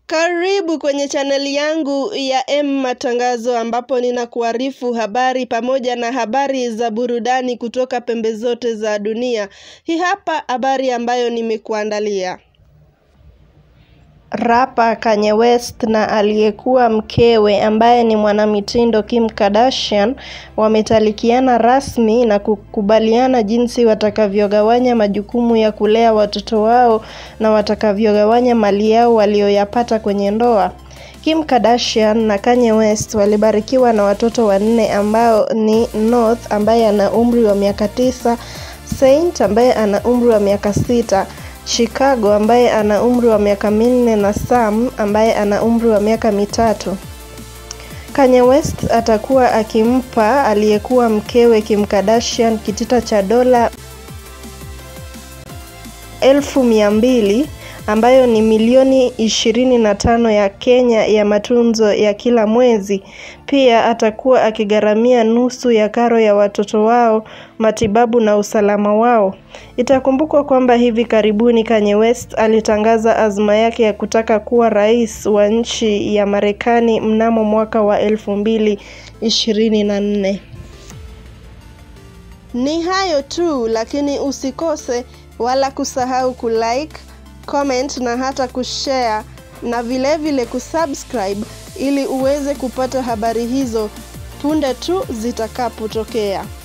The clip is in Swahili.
Karibu kwenye chaneli yangu ya M Matangazo ambapo ninakuarifu habari pamoja na habari za burudani kutoka pembe zote za dunia. Hii hapa habari ambayo nimekuandalia. Rapa Kanye West na aliyekuwa mkewe ambaye ni mwanamitindo Kim Kardashian wametalikiana rasmi na kukubaliana jinsi watakavyogawanya majukumu ya kulea watoto wao na watakavyogawanya mali yao walioyapata kwenye ndoa. Kim Kardashian na Kanye West walibarikiwa na watoto wanne ambao ni North ambaye ana umri wa miaka tisa, Saint ambaye ana umri wa miaka sita, Chicago ambaye ana umri wa miaka minne na Sam ambaye ana umri wa miaka mitatu. Kanye West atakuwa akimpa aliyekuwa mkewe Kim Kardashian kitita cha dola elfu mia mbili ambayo ni milioni ishirini na tano ya Kenya ya matunzo ya kila mwezi. Pia atakuwa akigharamia nusu ya karo ya watoto wao, matibabu na usalama wao. Itakumbukwa kwamba hivi karibuni Kanye West alitangaza azma yake ya kutaka kuwa rais wa nchi ya Marekani mnamo mwaka wa elfu mbili ishirini na nne. Ni hayo tu, lakini usikose wala kusahau kulike comment na hata kushare na vilevile vile kusubscribe ili uweze kupata habari hizo punde tu zitakapotokea.